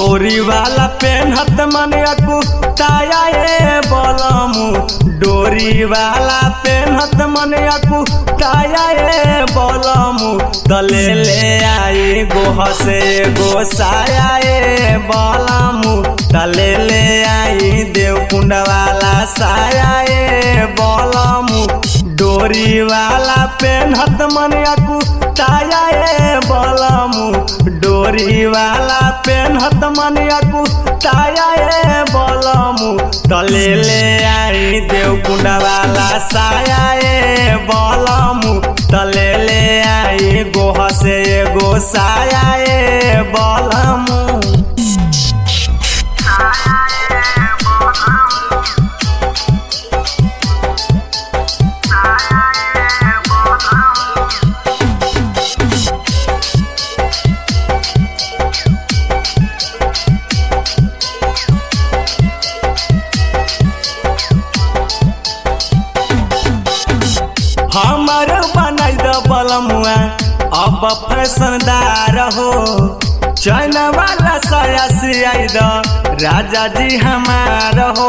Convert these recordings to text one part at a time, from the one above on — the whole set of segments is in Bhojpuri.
डोरी वाला पेनहत मन कुताया ए बलमु डोरी वाला पेनहत मन कुताया ए बलमु तले ले आई गोह से गोसाया ए बलमु तले ले आई देवकुंड वाला साया ए बलमु डोरी वाला पेनहत मन कुताया ए बलमु डोरी वाला पेनहत मन कुताया ए बलमु तले ले आई देवकुंड वाला साया ए बलमु तले ले आई गोह से एगो साया ए बलमु हमर बनाई द बलमुआ अब फैशनदार हो चैन वाला साया सियाई द राजा जी हमार हो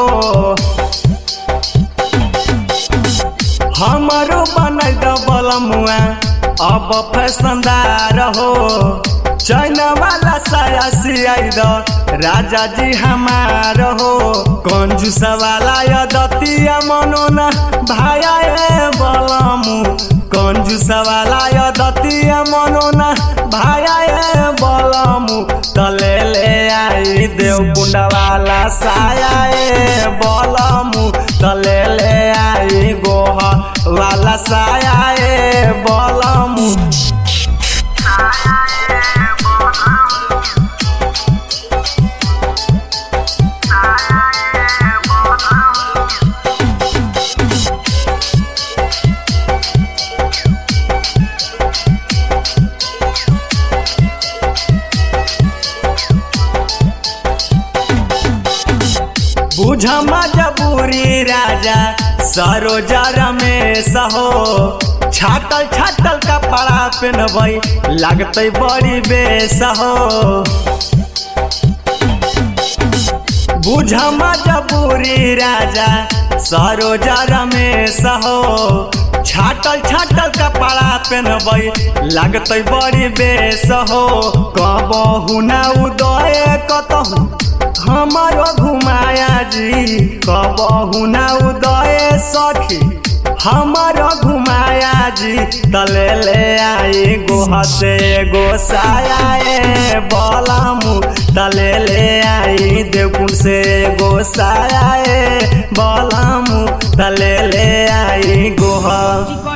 हमरो बनाई द बलमुआ अब फैशनदार हो चैन वाला साया सियाई द राजा जी हमार हो कंजूस वाला यदतिया मनोना भाया ए बलमु कंजूस वाला यदतिया मनोना भाया ए बलमु तले ले आई देवकुंड वाला साया ए बलमु तले ले आई गोह वाला साया ए बलमु बुझ मजबूरी राजा सरोजा रमेश हो छाटल छाटल कपड़ा पहनबै लगतै बड़ी बेस हो बुझ मजबूरी राजा सरोजा रमेश हो छाटल छाटल कपड़ा पहनबै लगतै बड़ी बेस हो कबहु ना उदय कतहु हमारो घुमाया जी कबहु ना उदय सखी हमारो घुमाया जी तले ले आई गोह से गोसाया ए बलमु तले ले आई देवकुंड से गोसाया ए बलमु तले ले आई गोह